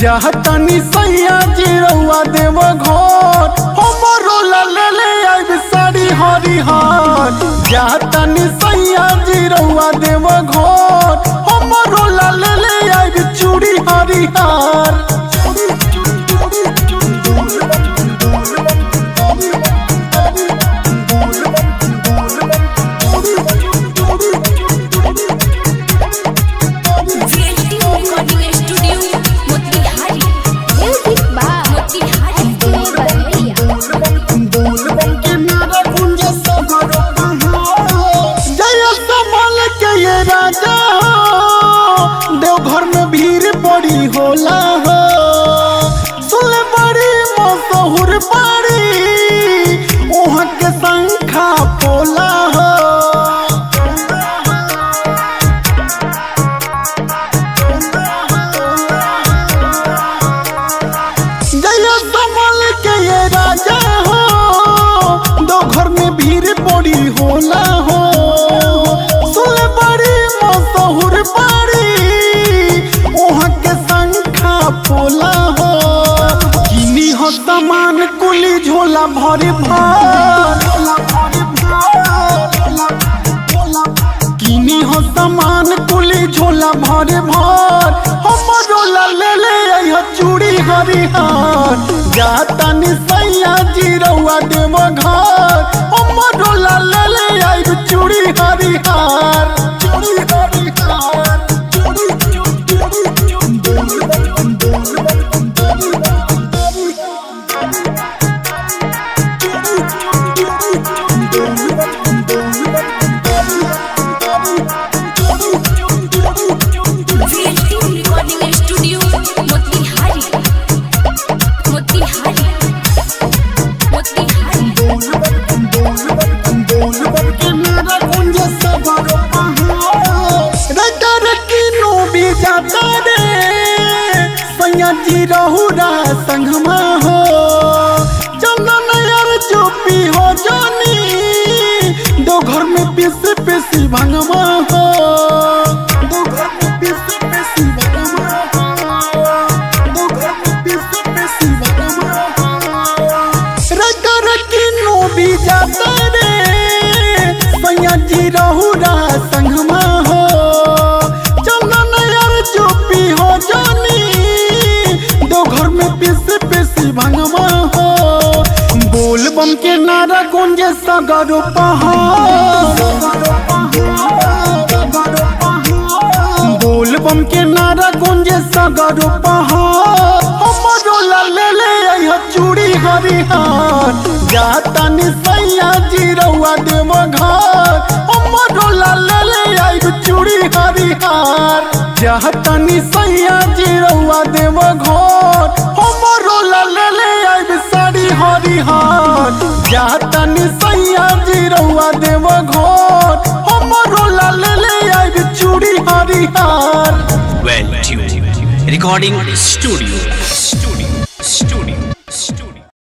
चाहतनी सैया जी रउआ देव घर हमरो ला ले ले आइब साड़ी हरिहर चाहतनी सैया जी रउआ देव घर हमरो ला ले ले आइब चूड़ी हरिहर VLT recording studio Motihari music by Motihari बलैया जय संभल के ये राजा हो देवघर में भीड़ बड़ी होला हो सुन बड़ी मशहूर बड़ी वहाँ के संखा पोला हो जय संभल के ये राजा हो दो घर में भीड़ बड़ी होला हो सुन बड़ी मशहूर बड़ी वहाँ के संखा पोला हो किनी हो सामान कुली झोला भरी भर किनी हो सामान कुली झोला भरे भर हमरो ला ले ले आइह चूड़ी हरिहर जातानी सैया जी रउआ देव घर हमरो ला ले ले आइह चूड़ी हरिहर चूड़ी हरिहर चूड़ी VLT recording studio Motihari Motihari Motihari जी रहुरा संगमा हो चंदन यार चुपी हो जानी दो घर में पीस पीसी भंगमा हो दो घर में पीस पीसी भंगमा हो दो घर में पीस पीसी भंगमा हो रका रकी नो भी जाता रे सैया जी रहुरा संगमा हो चंदन यार चुपी हो जानी दो घर में पीस पीसी भंगमा हो बोल बम के नारा गुंजे सगरो पहाड़ बोल बम के नारा गुंजे सगरो पहाड़ हमरो ला ले ले आइह चूड़ी हरिहर जातानी सैया जी रउआ देव घर हमरो ला ले ले आइह चूड़ी हरिहर जातानी सैया जी रउआ देव घर हमरो ला ले ले आइह साड़ी हरिहर जातानी सैया जी रउआ देव घर हमरो ला ले ले आइह चूड़ी हरिहर Well tuned. Recording studio. studio.